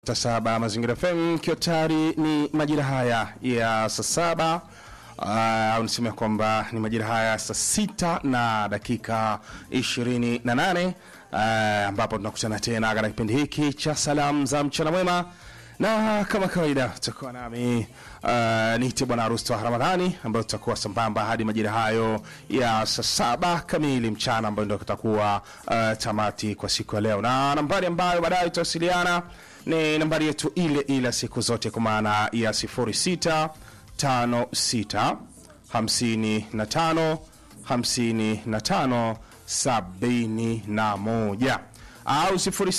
saba Mazingira FM ikiwa tayari ni majira haya ya saa saba au niseme kwamba ni majira haya saa sita na dakika ishirini na nane ambapo tunakutana tena katika kipindi hiki cha salamu za mchana mwema na kama kawaida tutakuwa nami uh, nite bwana Rusto Ramadhani ambayo tutakuwa sambamba hadi majira hayo ya saa saba kamili mchana ambayo ndio kutakuwa uh, tamati kwa siku ya leo, na nambari ambayo baadaye tutawasiliana ni nambari yetu ile ile siku zote kwa maana ya 06 56 55 55 71 au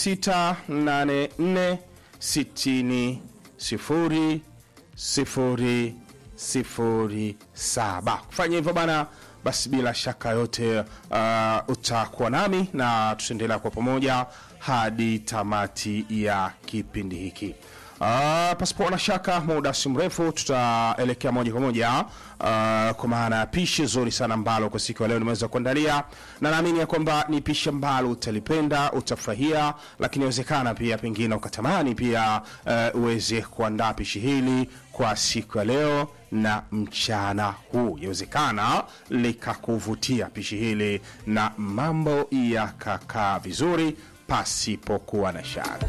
0684 sitini sifuri sifuri sifuri saba. Kufanya hivyo bana, basi bila shaka yote uh, utakuwa nami na tutaendelea kwa pamoja hadi tamati ya kipindi hiki. Uh, pasipo na shaka, muda si mrefu tutaelekea moja kwa moja uh, kwa maana ya pishi zuri sana ambalo kwa siku ya leo nimeweza kuandalia, na naamini ya kwamba ni pishi ambalo utalipenda, utafurahia, lakini inawezekana pia pengine ukatamani pia uh, uweze kuandaa pishi hili kwa siku ya leo na mchana huu, yawezekana likakuvutia pishi hili na mambo yakakaa vizuri pasipokuwa na shaka.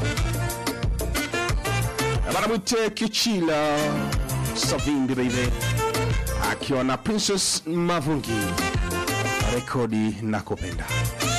Bana mwite Kichila Savimbi baby akiwa na Princess Mavungi, rekodi na kupenda